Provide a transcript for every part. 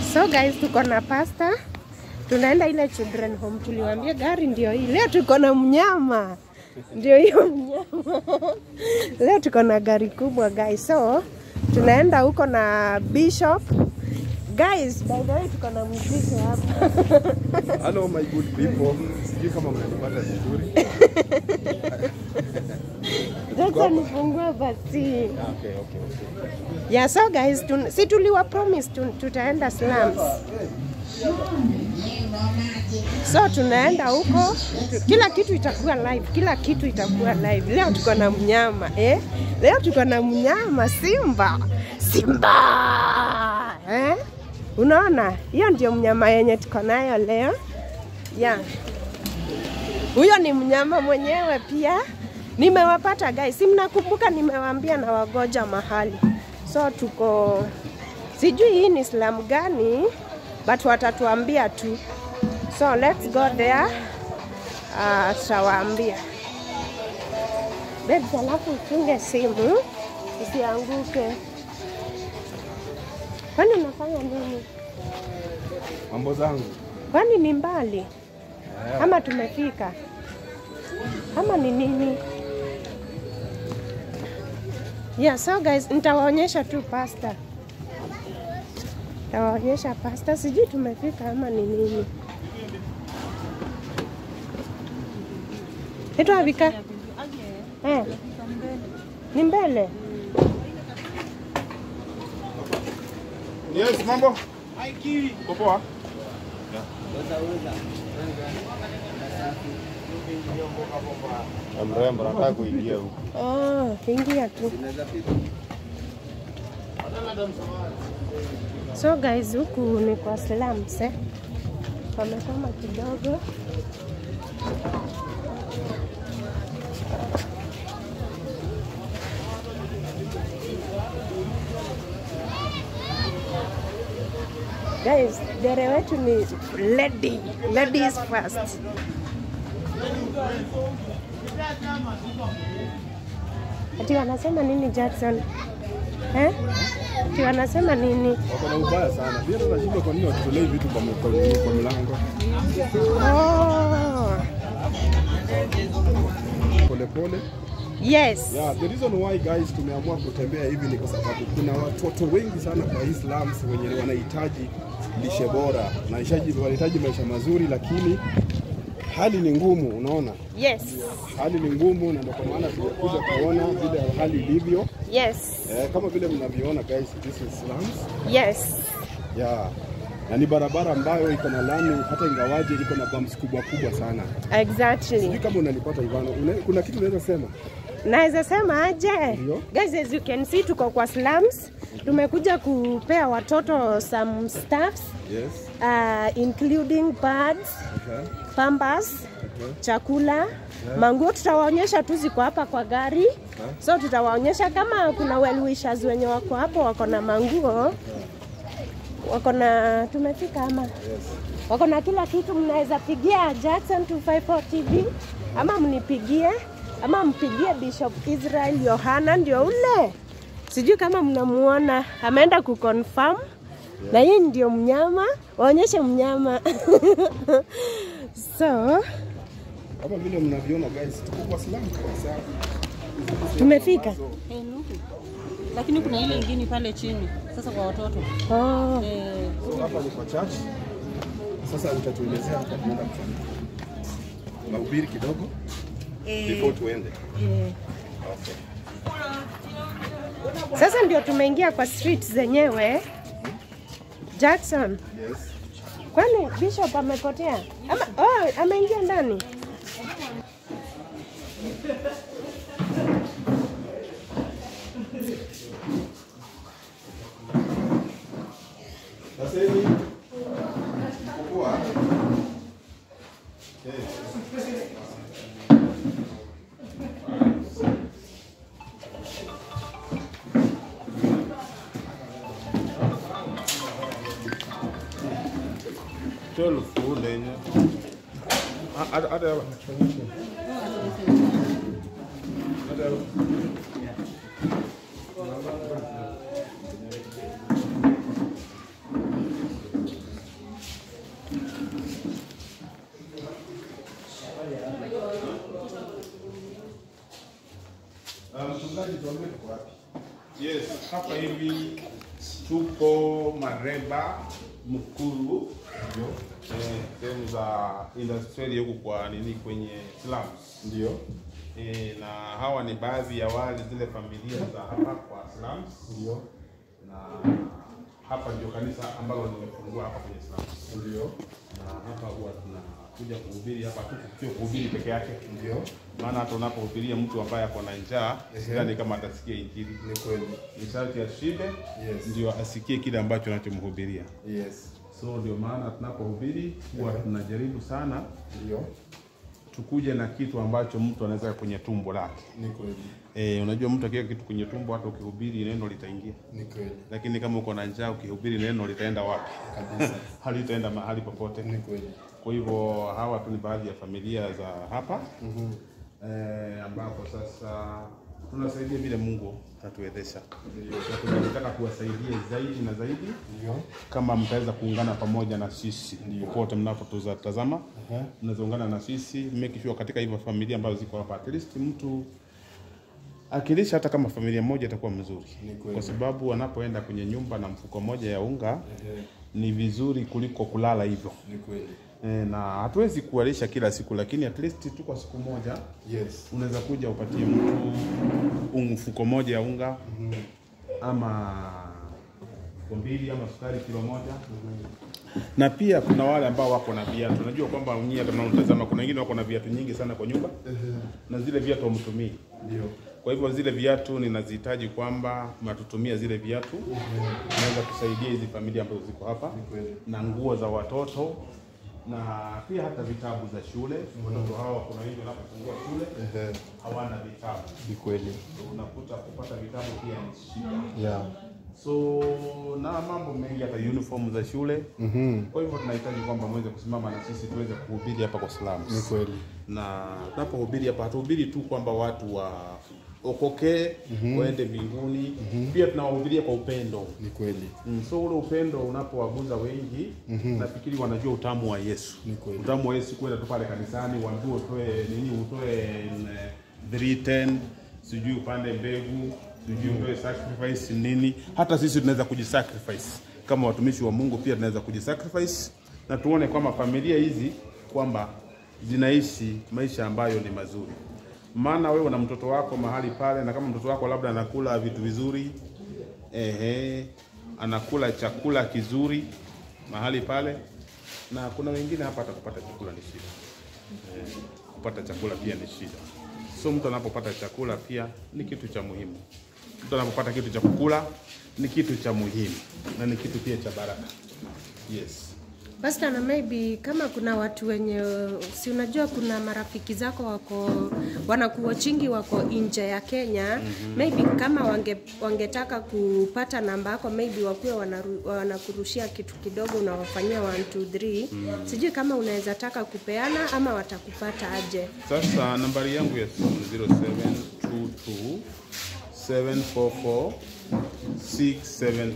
So guys, tuko na pasta, tunaenda ile children home. Tuliwaambia gari ndio hii. Leo tuko na mnyama, ndio hiyo mnyama. Leo tuko na gari kubwa guys, so tunaenda huko na Bishop. Guys, by the way tuko na muziki hapa. Hello my good people. Sijui kama mnanipata vizuri. Sasa nifungue basi. Okay, okay, okay. Yeah, so guys, tun si tuliwa promise tun tutaenda slums. So tunaenda huko, tu- kila kitu itakuwa live, kila kitu itakuwa live. Leo tuko na mnyama eh? Leo tuko na mnyama Simba, Simba eh? Unaona, hiyo ndio mnyama yenye tuko nayo leo yeah. Huyo ni mnyama mwenyewe pia. Nimewapata guys, si mnakumbuka nimewaambia na wagoja mahali. So tuko sijui hii ni slamu gani but watatuambia tu. So let's go there. Uh, tutawaambia. Babes, alafu ufunge simu isianguke. Kwani unafanya nini? Mambo zangu. Kwani ni mbali ama tumefika ama ni nini? Yeah, so guys, nitawaonyesha tu pasta, nitawaonyesha pasta, sijui tumefika ama ni nini. Itwa vika eh, ni mbele. Yes, mambo. Uko poa? Mrembo, nataka kuingia huko. Oh, ingia tu. So guys, huku ni kwa slums eh. Wamesoma kidogo. Guys, dere wetu ni lady. Ladies first. Ati wanasema nini Jackson? Eh? Ati wanasema nini? Wako na ubaya sana. Pia tunashindwa kwa nini watutolei vitu kwa kwa, kwa mlango. Oh. Pole pole. Yes. Yeah, the reason why guys tumeamua kutembea hivi ni kwa sababu kuna watoto wengi sana kwa hii slums wenye wanahitaji lishe bora, wanahitaji wanahitaji maisha mazuri, lakini hali ni ngumu, unaona? Yes. Hali ni ngumu, na ndio kwa maana tumekuja kuona vile hali ilivyo. Yes. Eh, kama vile mnavyoona guys, this is slums. Yes. Yeah. Na ni barabara ambayo iko na lami, hata ingawaje iko na bumps kubwa kubwa sana. Sijui Exactly. kama unanipata Ivano, una, kuna kitu unaweza sema? Naweza sema aje? Ndio. Guys, as you can see tuko kwa slums. Tumekuja kupea watoto some stuffs Yes. uh, including pads, Okay. pampers, Okay. chakula, manguo tutawaonyesha tu ziko hapa kwa gari. So tutawaonyesha kama kuna well wishers wenye wako hapo wako na manguo wako na tumefika ama Yes. wako na kila kitu. Mnaweza pigia Jackson 254 TV ama mnipigie ama mpigie Bishop Israel Yohana, ndio ule, sijui kama mnamuona, ameenda kuconfirm na hii ndio mnyama, waonyeshe mnyama so Kama vile mnavyoona guys, tuko kwa slum kabisa. tumefika. Eh, nuhu. Lakini kuna ile ingine pale chini sasa kwa watoto Oh. eh, So hapa ni kwa church. Sasa utatuelezea hapa tunaenda kufanya mahubiri kidogo before tuende. eh, Okay. Sasa ndio tumeingia kwa street zenyewe. Jackson, Yes. kwani Bishop amepotea ama oh, ameingia ndani? Sasa hivi kukua. Okay. Tell food yenye. Hata hata tuko Mareba Mkuru, eh, sehemu za industrial huku kwa nini kwenye slums. Ndio. Eh, na hawa ni baadhi ya wale zile familia za hapa kwa slums, Ndio. na hapa ndio kanisa ambalo nimefungua hapa kwenye slums, Ndio. na hapa huwa tunakuja kuhubiri hapa tu, sio kuhubiri peke yake, Ndio. maana hata unapohubiria mtu ambaye ako na njaa, sidhani kama atasikia injili. Ni kweli. Ni sharti ashibe Yes. ndio asikie kile ambacho unachomhubiria. Yes. So ndio maana tunapohubiri huwa tunajaribu sana Ndio. tukuje na kitu ambacho mtu anaweza kwenye tumbo lake. Ni kweli. E, unajua mtu akiweka kitu kwenye tumbo, hata ukihubiri neno litaingia, Ni kweli. lakini kama uko na njaa, ukihubiri neno litaenda wapi? Kabisa. Halitaenda mahali popote. Ni kweli. Kwa hivyo hawa tu ni baadhi ya familia za hapa mm ambapo sasa tunasaidia vile Mungu atatuwezesha, na tunataka kuwasaidia zaidi na zaidi Ndio. kama mtaweza kuungana pamoja na sisi popote mnapotazama, mnaweza ungana na sisi make sure katika hivyo familia ambazo ziko hapa, at least mtu akilisha hata kama familia moja itakuwa mzuri, Ni kweli. kwa sababu anapoenda kwenye nyumba na mfuko moja ya unga Ehe. ni vizuri kuliko kulala hivyo. Ni kweli. E, na hatuwezi kuwalisha kila siku, lakini at least tu kwa siku moja Yes. unaweza kuja upatie mtu un- mfuko moja ya unga ama mfuko mbili ama sukari kilo moja na pia kuna wale ambao wako na viatu. Unajua kwamba nyie tunaotazama, kuna wengine wako na viatu nyingi sana kwa nyumba na zile viatu hamtumii. Ndio. Kwa hivyo zile viatu ninazihitaji kwamba mnatutumia zile viatu, naweza kusaidia hizi familia ambazo ziko hapa kweli. na nguo za watoto na pia hata vitabu za shule. Watoto hawa kuna wengi wanapofungua shule Ehe. hawana vitabu, Ni kweli. unakuta kupata vitabu pia ni shida Yeah. so na mambo mengi hata uniform za shule mm-hmm. Kwa hivyo tunahitaji kwamba mweze kusimama na sisi tuweze kuhubiri hapa kwa slums. Ni kweli. Na tunapohubiri hapa hatuhubiri tu kwamba watu wa okokee mm-hmm. waende mbinguni mm-hmm. Pia tunawahubiria kwa upendo Ni kweli. Mm, so ule upendo unapowaguza wengi mm-hmm. nafikiri wanajua utamu wa Yesu. Ni kweli. Utamu wa Yesu kwenda tu pale kanisani, waambiwe utoe nini, utoe mm, 310 sijui upande mbegu sijui utoe sacrifice nini. Hata sisi tunaweza kujisacrifice kama watumishi wa Mungu, pia tunaweza kujisacrifice na tuone kwamba familia hizi kwamba zinaishi maisha ambayo ni mazuri. Maana wewe una mtoto wako mahali pale, na kama mtoto wako labda anakula vitu vizuri ehe, anakula chakula kizuri mahali pale, na kuna wengine hapa hata kupata chakula ni shida eh, kupata chakula pia ni shida. So mtu anapopata chakula pia ni kitu cha muhimu. Mtu anapopata kitu cha kukula ni kitu cha muhimu na ni kitu pia cha baraka. Yes. Pastor, na maybe kama kuna watu wenye si unajua, kuna marafiki zako wako wanakuwachingi wako nje ya Kenya mm-hmm. maybe kama wange, wangetaka kupata namba yako maybe wakuwe wanaru, wanakurushia kitu kidogo unawafanyia 1 2 3 mm. Sijui kama unaweza taka kupeana ama watakupata aje? Sasa nambari yangu ya simu ni 0722 744 672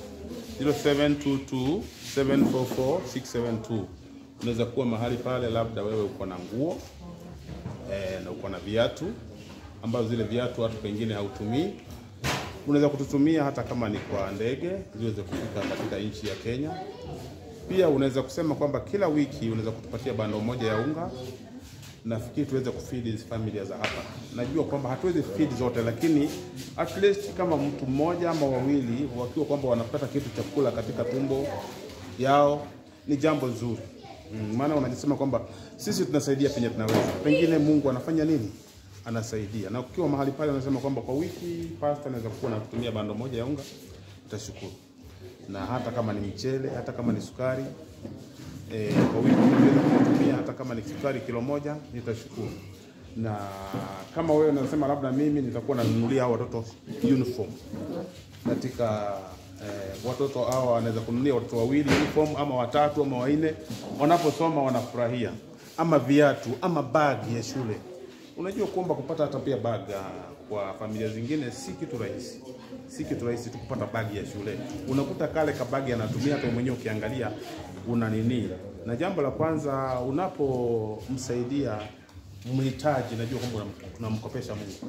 0722 744 672. Unaweza kuwa mahali pale, labda wewe uko na nguo eh, na uko na viatu ambazo zile viatu watu pengine hautumii, unaweza kututumia hata kama ni kwa ndege ziweze kufika katika nchi ya Kenya. Pia unaweza kusema kwamba kila wiki unaweza kutupatia bando moja ya unga nafikiri tuweze kufeed hizi familia za hapa. Najua kwamba hatuwezi feed zote, lakini at least kama mtu mmoja ama wawili wakiwa kwamba wanapata kitu cha kula katika tumbo yao ni jambo zuri. Mm, maana unajisema kwamba sisi tunasaidia penye tunaweza, pengine Mungu anafanya nini? Anasaidia. Na ukiwa mahali pale unasema kwamba kwa wiki pasta anaweza kuwa nakutumia bando moja ya unga, utashukuru. Na hata kama ni mchele, hata kama ni sukari, eh, kwa wiki niweze kutumia hata kama ni sukari kilo moja nitashukuru. Na kama wewe unasema labda mimi nitakuwa nanunulia hao watoto uniform katika eh, watoto hao wanaweza kununulia watoto wawili uniform ama watatu ama wanne, wanaposoma wanafurahia, ama viatu ama bagi ya shule. Unajua kwamba kupata hata pia bag ah, kwa familia zingine si kitu rahisi, si kitu rahisi tu kupata bagi ya shule. Unakuta kale kabagi anatumia hata mwenyewe ukiangalia una nini. Na jambo la kwanza unapomsaidia mhitaji, najua kwamba unam- tunamkopesha Mungu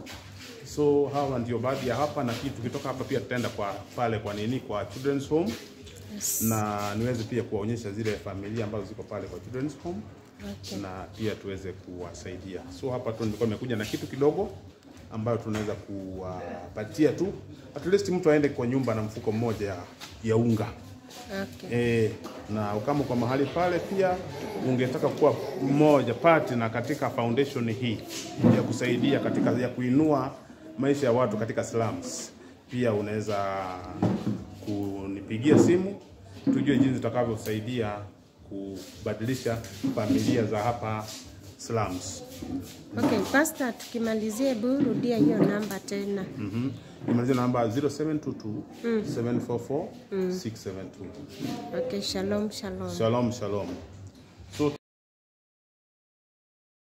So hawa ndio baadhi ya hapa, na kitu tukitoka hapa pia tutaenda kwa pale kwa nini kwa children's home Yes. na niweze pia kuwaonyesha zile familia ambazo ziko pale kwa children's home Okay. na pia tuweze kuwasaidia. So hapa tu nilikuwa nimekuja na kitu kidogo ambayo tunaweza kuwapatia tu, at least mtu aende kwa nyumba na mfuko mmoja ya, ya unga Okay. e, na kama kwa mahali pale pia ungetaka kuwa mmoja partner katika foundation hii ya kusaidia katika ya kuinua maisha ya watu katika slums, pia unaweza kunipigia simu tujue jinsi tutakavyosaidia kubadilisha familia za hapa slums. Okay, Pastor, tukimalizia hebu rudia hiyo namba tena. Mhm. Nimalizie namba 0722 744 672. Okay, shalom shalom. Shalom, shalom.